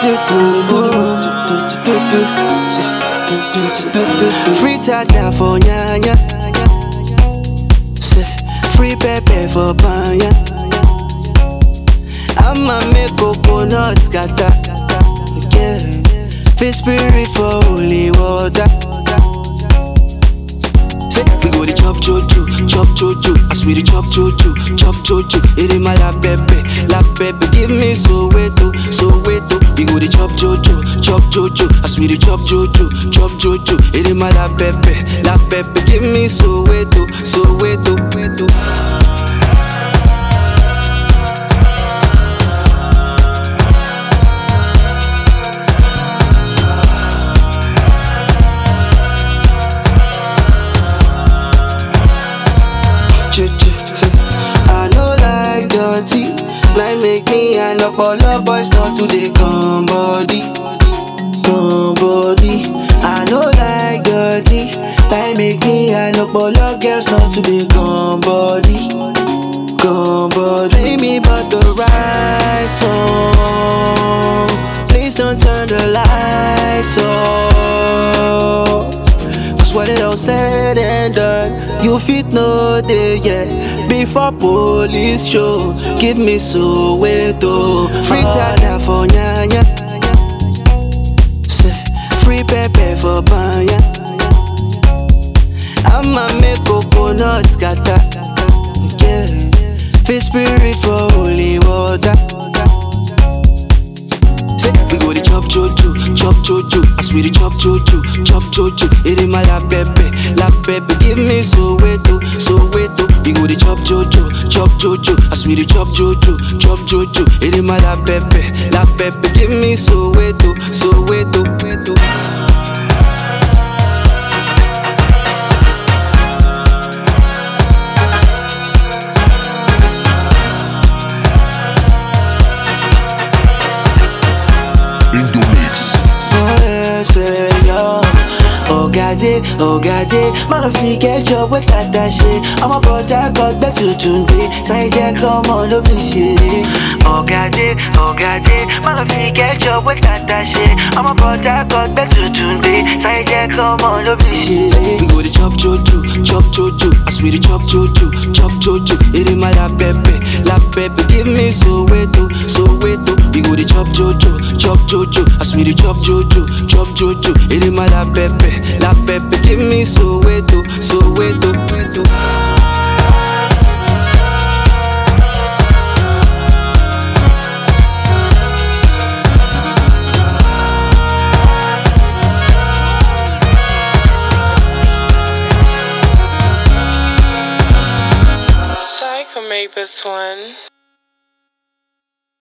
Free tata for nyanya. Say, Free pepper for banya. I'ma make coconut scatter. Yeah. Fish spirit for holy water. Say, we go the chop jojo, chop jojo. I swear the chop jojo, chop jojo. It in my la pepe, la pepe. Give me so weto, so weto. We go the chop jojo, chop jojo. I swear the chop jojo, chop jojo. It in my la pepe, la pepe. Give me so weto, so weto, weto. Ch- ch- ch- I know like dirty, like make me and up all the boys not to the come body, come body. I know like dirty, like make me and up all the girls not to the come body, come body. Play me but the right song, please don't turn the lights off. Cause when it all said and done, you fit no day, yeah. Before police show, give me so weto. Free tada for nyanya. Say, free pepper for banya. I'ma make coconut scatter. Yeah. Fish spirit for holy water. Say, we go the chop jojo, chop jojo. I swear the chop jojo, chop jojo. It in my la pepe, la pepe. Give me so weto, so weto. We go the chop jojo, chop jojo. I swear the chop jojo, chop jojo. It in my la pepe, la pepe. Give me so weto, so weto, weto. Indomix. Ogade, Ogade, man of you get job with that that shit. I'm a brother, got back to today. Say yeah, come on, love me shit. Ogade, Ogade, man of you get job with that that shit. I'm a brother, got back to today. Say yeah, come on, love me shit. We go to chop jojo, chop jojo. I swear the chop jojo, chop jojo. It in my la pepe, la pepe. Give me so weto, so weto. We go to chop jojo, chop jojo. I swear the chop jojo, chop jojo. It in my la pepe, la pepe. Give me so weto, so weto, weto. Psycho made this one.